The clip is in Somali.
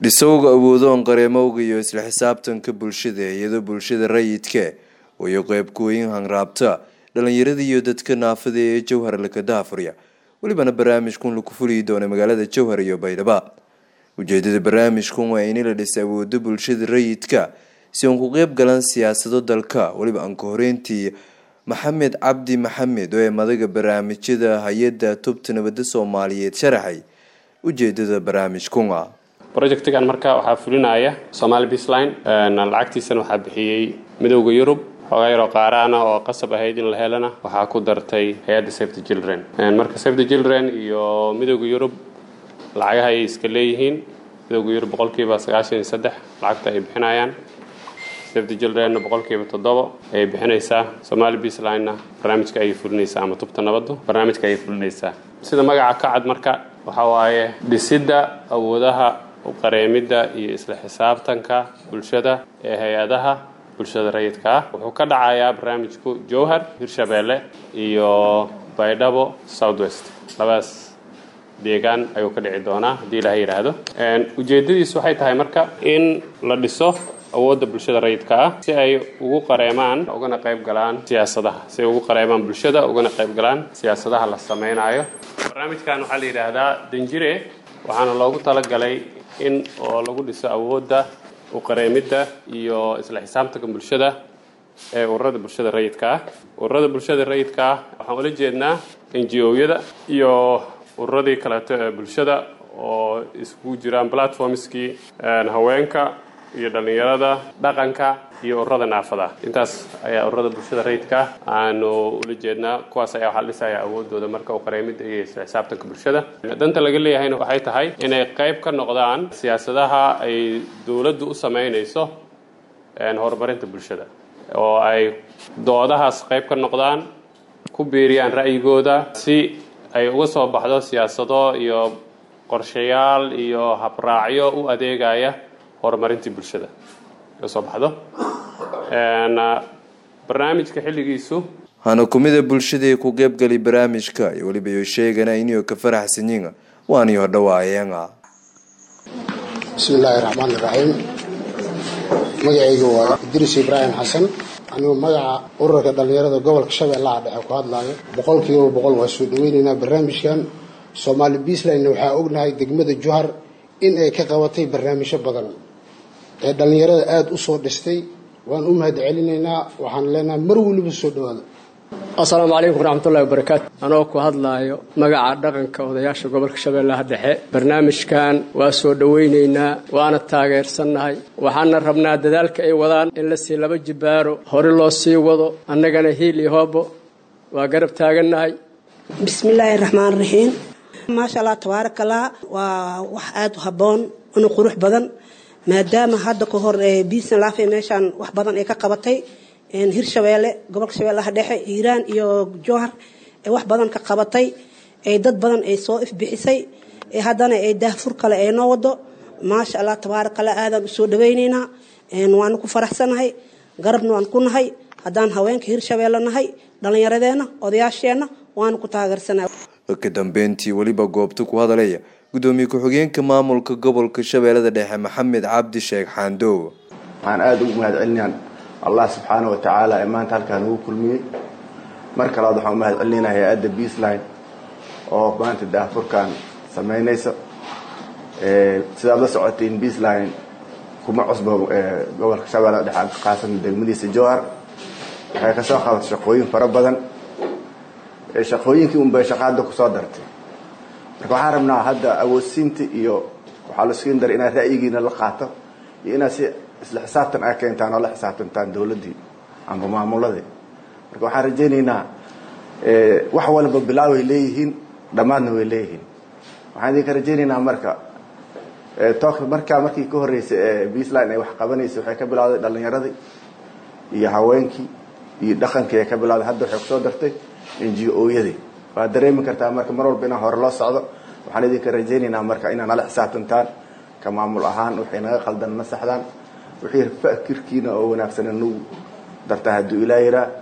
dhisowga awoodoon qareemowga iyo isla xisaabtanka bulshada iyadoo bulshada rayidka wayo qeybkooyin hanraabta dhalinyarada iyo dadka naafada ee jowhar laka daafurya welibana barnaamijkun laku fuliyi doona magaalada jowhar iyo baydhaba ujeedada barnaamijkun waa in la dhisa awoodo bulshada rayidka si uun ku qeyb galan siyaasado dalka weliba aan ka horeyntii maxamed cabdi maxamed oo ee madaga barnaamijyada hay-adda tubta nabadda soomaaliyeed sharaxay ujeedada barnaamijkuna projectigan marka waxaa fulinaya somaali beasline lacagtiisana waxaa bixiyey midowda yurub xoogaa yaroo qaaraana oo qasab ahayd in la helana waxaa ku dartay hay-adda safe the children marka safe the children iyo midowda yurub lacagaha ayay iska leeyihiin midowda yurub boqolkiiba sagaashan iyo saddex lacagta ay bixinayaan safe the childrenna boqolkiiba toddobo ayay bixinaysaa somaali beaslinena barnaamijka ayay fulinaysaa ama tubta nabaddu barnaamijka ayay fulinaysaa sida magaca ka cad marka waxaa waaye dhisidda awoodaha qareemidda iyo isla xisaabtanka bulshada ee hay-adaha bulshada rayidka ah wuxuu ka dhacayaa barnaamijku jowhar hirshabeelle iyo baydhabo south west labadaas deegaan ayuu ka dhici doonaa haddii ilaha yidhaahdo ujeedadiisu waxay tahay marka in la dhiso awoodda bulshada rayidka ah si ay ugu qareemaan ugana qayb galaan siyaasadaha si ay ugu qareemaan bulshada ugana qayb galaan siyaasadaha la samaynayo barnaamijkan waxaa la yidhaahdaa danjire waxaana loogu talagalay in oo lagu dhiso awoodda uqareemidda iyo isla xisaabtanka bulshada ee ururada bulshada rayidka ah ururada bulshada rayidka ah waxaan ula jeednaa n g o-yada iyo ururadii kaleeto ee bulshada oo iskugu jiraan platformskii haweenka iyo dhallinyarada dhaqanka iyo ururada naafada intaas ayaa ururada bulshada rayidka aanu ula jeednaa kuwaas ayaa waxaa dhisaya awoodooda marka uqareemida iyo isla xisaabtanka bulshada danta laga leeyahayna waxay tahay inay qayb ka noqdaan siyaasadaha ay dowladdu u samaynayso horumarinta bulshada oo ay doodahaas qayb ka noqdaan ku biiriyaan ra'yigooda si ay uga soo baxdo siyaasado iyo qorshayaal iyo habraacyo u adeegaya horumarintii bulshada ka soo baxdo barnaamijka xilligiisu hana kumida bulshadii ku qeybgali barnaamijka iyo weliba iyo sheegana inuu ka faraxsanyiin waani hodhawaayeena bismi illaahi raxmaani iraxiim magacayga waa idris ibraahim xasan anigoo magaca ururka dhallinyarada gobolka shabeellaha dhexe ku hadlaayo boqolkiiba boqol waa soo dhaweyneynaa barnaamijkan soomaali beasline waxaa ognahay degmada juhar in ay ka qabatay barnaamijyo badan ee dhallinyarada aada u soo dhistay waan u mahad celinaynaa waxaan leenahay mar weliba soo dhawaada assalaamu calaykum waraxmatullahi wabarakaatu anoo ku hadlaayo magaca dhaqanka odayaasha gobolka shabeellaha dhexe barnaamijkan waa soo dhowaynaynaa waana taageersannahay waxaana rabnaa dadaalka ay wadaan in la sii laba jibbaaro hore loo sii wado annagana hiil iyo hoobo waa garab taagannahay bismillaahi raxmaan raxiim maasha allah tabaarakallah waa wax aada u habboon una qurux badan maadaama hadda ka hor biisan laafe meeshaan wax badan ay ka qabatay hirshabeelle gobolka shabeellaha dhexe hiiraan iyo jowhar ee wax badan ka qabatay ee dad badan ay soo ifbixisay ee haddana ay daahfur kale ay noo wado maasha allah tabaarakallah aadaan usoo dhawaynaynaa waanu ku faraxsanahay garabna waan ku nahay haddaan haweenka hirshabeelle nahay dhallinyaradeenna odayaasheenna waanu ku taageersanahay ka dambeyntii weliba goobta ku hadalaya gudoomiye ku-xigeenka maamulka gobolka shabeellada dhexe maxamed cabdi sheekh xaandow waxaan aada ugu mahad celinayaan allah subxaana wa tacaala ee maanta halkaan ugu kulmiyey mar kalaad waxaan u mahad celinayna hay-adda beasline oo maanta daahfurkan samaynaysa sidaad la socotiin beasline kuma cusbo gobolka shabeellada dhexe khaasan degmadiisa jowhar waxay kasoo qabatay shaqooyin fara badan shaqooyinkii unbay shaqaada kusoo dartay marka waxaan rabnaa hadda awoodsiinta iyo waxaa la siin dara inaad ra'yigiina la qaato iyo inaad si isla xisaabtan a keentaan oo la xisaabtantaan dowladdii amba maamuladii marka waxaan rajaynaynaa wax walba bilaa way leeyihiin dhammaadna way leeyihiin waxaan idinka rajaynaynaa marka took markaa markii ka horreysay ee beasline ay wax qabanaysay waxay ka bilawday dhallinyaradii iyo haweenkii iyo dhaqankii ay ka bilawday hadda waxay kusoo dartay n g o-yadii waad dareemi kartaa marka mar walba inaan hore loo socdo waxaan idinka rajaynaynaa marka inaad nala xisaabtantaan ka maamul ahaan waxay naga qaldan na saxdaan wixii fakirkiina oo wanaagsan nagu dartaa hadduu ilaa yiraa